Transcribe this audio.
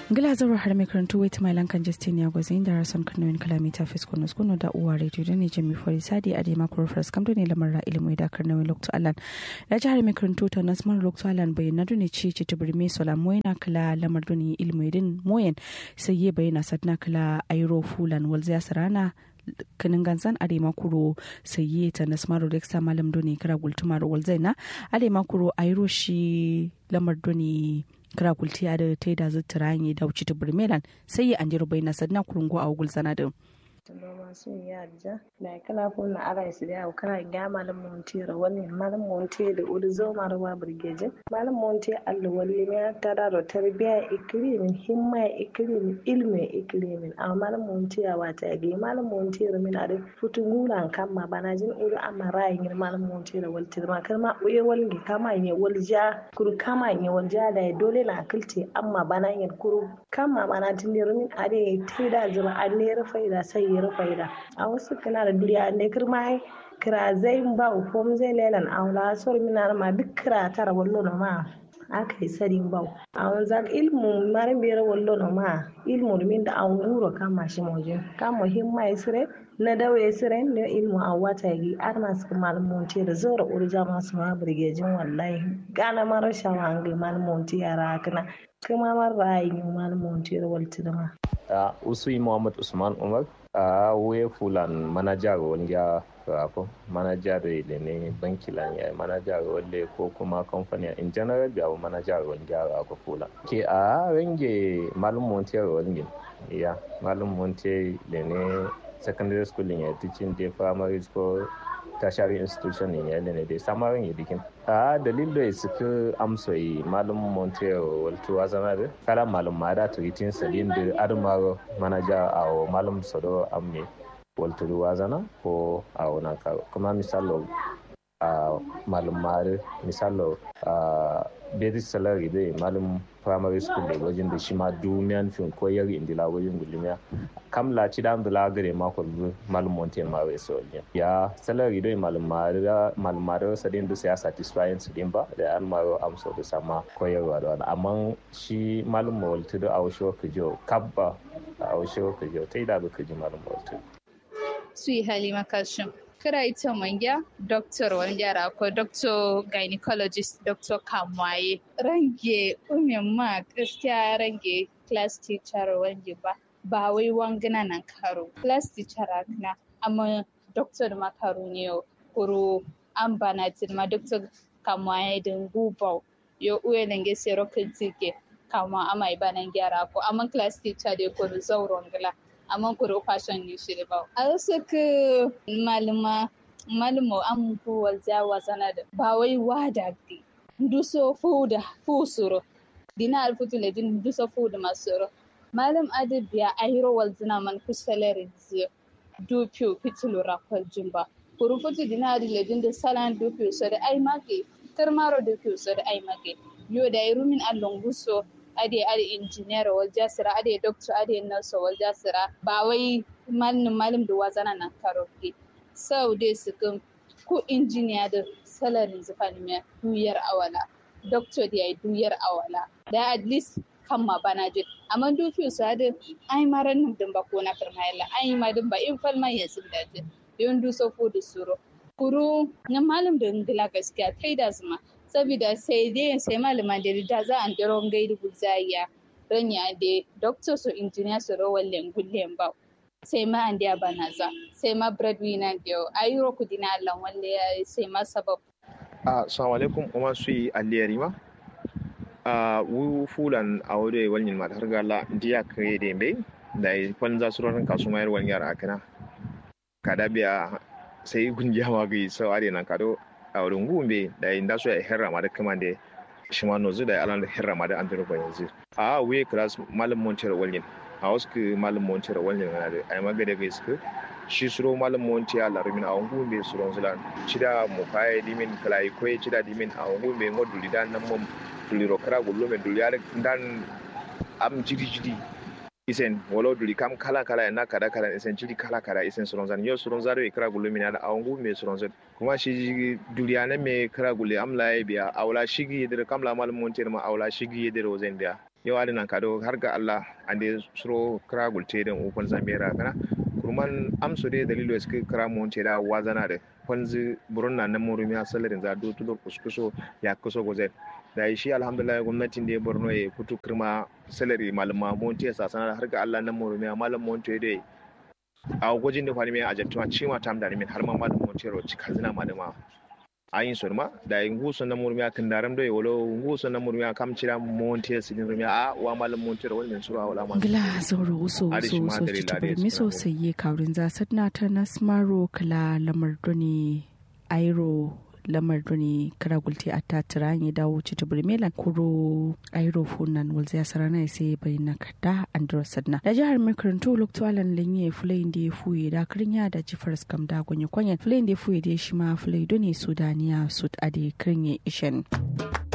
ngila zaro har mai karantu wait my lankan justin ya gwazi inda rason kanoyin kalamita fisko na skuno da uwa radio da ne jami fari sadi a dema kuro fras kamdo ne lamar ra ilimu da karnawin lokto alan da ji har mai karantu ta nasman lokto alan bayan na duni ci ci tibir me sola moyena kala lamar duni ilimu din moyen sai ye bayyana sadna kala airo fulan walziya sarana kanin gansan adema kuro saye ta nasmaru reksa malam doni kira gultuma da walzaina adema kuro airo shi lamar doni kira gulti da ta da zuttura ne da wuce ta burmelan sai ya an bai na sadna kurungo a gul sanadin noma sun yi arja da kala ko na ara su da kara ga malam monti ra wani malam monti da uri zo marwa burgeje malam monti Allah wali ne ta da ro tarbiya ikrimin himma ikrimin ilmi ikrimin amma malam monti ya wata ga malam monti ra min ada futu nguran kamma bana jin uri amma rayin malam monti ra wal tirma kalma uye wal gi kama ne wal ja kuru kama ne wal ja da dole na akilti amma bana yin kuru kama bana tin min ade tida zuba an ne faida sai yara faida a wasu kana da duniya ne kirma kira zai ba ufom zai lelan aula sor mina ma duk kira tara wallo na ma aka yi sarin bau a wanzan ilmu marin biyar wallo na ma ilmu min da an guro kama shi moje kama himma ya sire na dawo ya sire ne ilmu a wata gi ar masu malamonti da zora urja masu ma birgejin wallahi gana mara shawa an gai malamonti yara kana kuma mara yi malamonti da waltirma. usui muhammad usman umar a wuye fulan manajar wanda rafin manajar da ne banki lan ya manajar wanda ko kuma kamfani in general da manajar wanda rafa fulan ke a range malum montiyar wanda ya malum montiyar da ne secondary school ya teaching day primary school tertiary institution ne ya ne dai samarin ya dikin a dalil da suka amsa yi malum montero walto wazana da kala malum mada turitin sadin da admaro manaja a malum sado amme walto wazana ko a wannan karo kuma misalo a malum mare misalo a basic salary da malum primary school da wajen da shi ma dumiyan fin koyar indila wajen gulumiya kam la ci dan dula gare ma ko malum monte ma we so ya salary do malum mara malum mara sadin du ya satisfying sadin ba da an maro am so da sama koyarwa da wani amma shi malum mawalti da awsho kujo kabba awsho kujo tai da ba kuji malum mawalti su yi halima kashim kira ita mangya doctor wangyara ko doctor gynecologist doctor kamwaye range umin ma gaskiya range class teacher wange ba ba wai wangana nan karo class teacher na amma doctor makaru ne kuro an bana ma doctor kamwaye din gubau yo uwe nange sero kintike kama amai banan gyara ko amma class teacher de ko zauron gila amma kuro fashion ne shi ba a wasu ka malama malamo an ku walja wasana da ba wai wada di duso fuda fusuro dina alfutu le din duso fuda masuro malam adabiya ahiro walzina man kusalari zi dupiyo fitilu rakwal jumba kuru futu dina adi le din da salan dupiyo so da ai mage tarmaro dupiyo so da ai mage yo da irumin allon guso ade ade engineer wal jasira ade doctor ade nurse wal jasira ba wai malin malim da wazana nan karoke sau dai su kan ko engineer da salarin zufani mai duyar awala doctor da yayi duyar awala da at least kan ma bana je amma dufi su ade ai maran nan din ba ko na karmayalla ai ma din ba in falma ya sun da je yon du so fu da suro kuru na malim da ngila gaskiya kai da zuma saboda sai dai sai malama da da za an daro gaidu guzaya ranya da doctor so engineer so rawallen gullen ba sai ma an da banaza sai ma breadwinner da ayuro ku dina Allah walle sai ma sabab assalamu alaikum kuma su yi aliyari ma a wu fulan a wuri wani ma har gala diya kare da bai da yi kwan za su ranar kasu mayar wani yara akana kada biya sai gungiya ma ga sau are nan kado a wurin gumbe da yin dasu ya herra ma da kama da shi ma nozu da alan da herra ma da an duro yanzu a wuye class malam montir walin a wasu ke malam montir walin na da ai magada ga su shi suro malam montir a larumin a wangu be suro zulan cida mu kai dimin kalai koy cida dimin a wangu be ngoduli dan nan mum duliro kara gullo me duli yare dan am jidi jidi isen wala duli kam kala kala na kada kala isen jidi kala kala isen suron zan yo suron zaro e kara gullo mina da awangu me suron zan kuma shi duliyane me kara gulle am la biya awla shigi yedir kam la mal montir ma awla shigi yedir ozen biya yau adina kado har ga Allah ande suro kra gulte den ukon zamera kana kurman amso de dalilo eske kra monte da wazana de kwanzi burunna na murumi a salarin za do tudo kuskuso ya kuso goze da shi alhamdulillah gwamnatin da ya borno ya fito kirma salari malama monte sa sana har ga Allah na murumi a malam monte de a gwajin da kwani mai ajantuma cima tam da min har ma malam monte ro cikazina malama ayin sorma da nguso na murmiya kan daram do wolo nguso na murmiya kam cira monte sidin rumia a wa malam monte ro wal sura wala ma gila zauro uso uso uso ci mi so sai ye kaurin za sadna ta nasmaro kala lamar doni airo lamar doni kara gulti a tatira ya dawo ci tubur melan kuro airo funan wal zai sarana sai bai na kada andro sadna da jihar mai karanto lokto alan lenye fulayin da ya fuye da kirin ya da jifar skam da gonye kwanyan fulayin da ya fuye da shi ma fulai doni sudaniya sud ade kirin ya ishen.